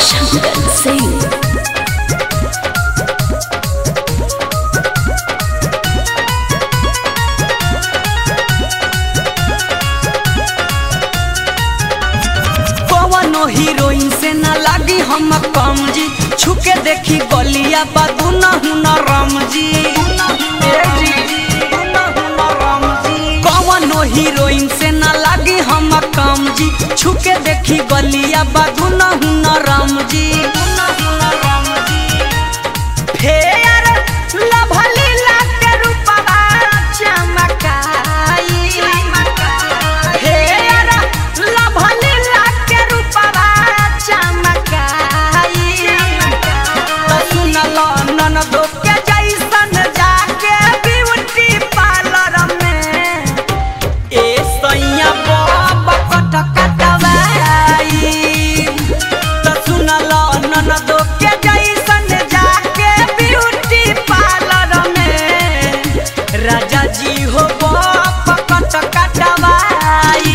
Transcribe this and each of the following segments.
Shankar Singh. कवनो heroine से ना लागी हम कम जी छुके देखी गलिया बादू न हुना राम जी ए जी, कवनो हीरोइन से ना लागी हम कम जी छुके देखी गलिया बादू न हुना राम जी फेर लभली लाके रूपवा चमकाई फेर लभली लाके रूपवा चमकाई त सुनल ननदो के जैसन जाके ब्यूटी पार्लर में ए सैया बाबा कट कटवाई त सुनल ननदो के जैसन जाके ब्यूटी पार्लर में राजा जी हो बाबा कट कटवाई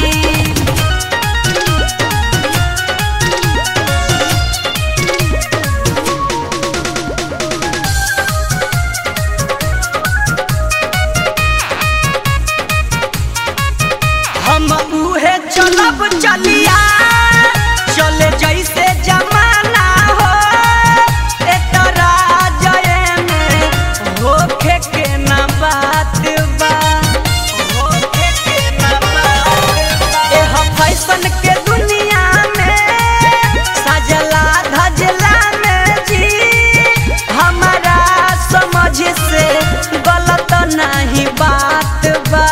हम उहे चलब चलिया चले जैसे जमाना हो एतरा जये में होखे के ना बात बा होखे के ना बात बा एह फैशन के दुनिया में सजला धजला में जी हमारा समझ से गलत नहीं बात बा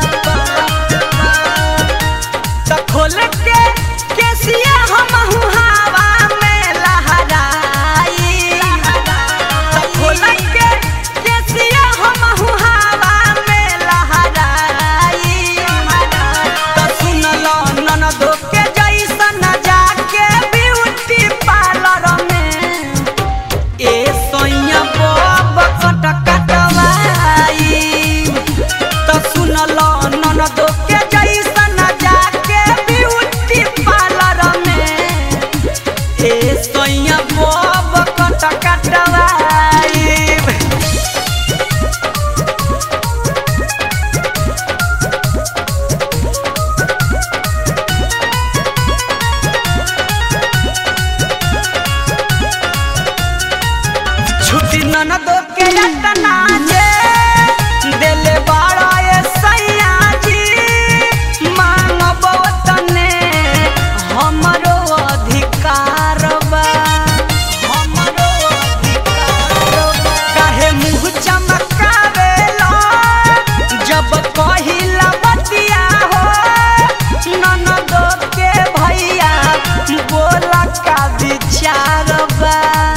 त खोल के केसिया हम हवा में लहराई त खोल के केसिया हम हवा में लहराई त सुनल ननदो के जैसन जाके ब्यूटी पार्लर में ए सोइया बब कट कटवाई त सुनल ननदो के जैसन जाके ब्यूटी पार्लर में ए सोइया बब कट कटवाई छुट्टी ननदो के रटना जे देले बाड़ा ए सैया जी मांगबो तने हमरो अधिकार बा हमरो अधिकार बा काहे मुंह चमकावेला जब कहिला बतिया हो ननदो के भैया बोला का विचार बा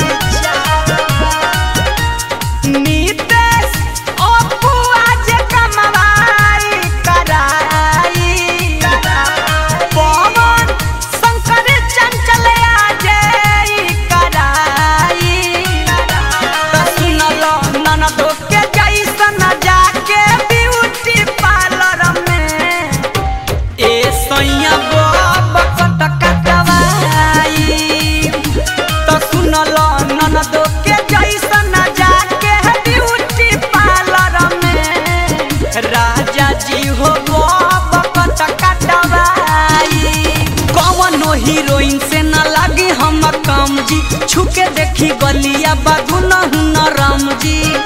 नीतेश अपू आज कमवाई कराई पवन शंकर चंचल आज ई कराई त सुनल ननदो के जैसन जाके ब्यूटी पार्लर में ए सैया बाबा कट कटवाई त सुनल ननदो के जैसन जाके ब्यूटी पार्लर में राजा जी हो बाबा कट कटवाई कवनो हीरोइन से ना लागी हम कम जी छुके देखी गलिया बाधू न हुन राम जी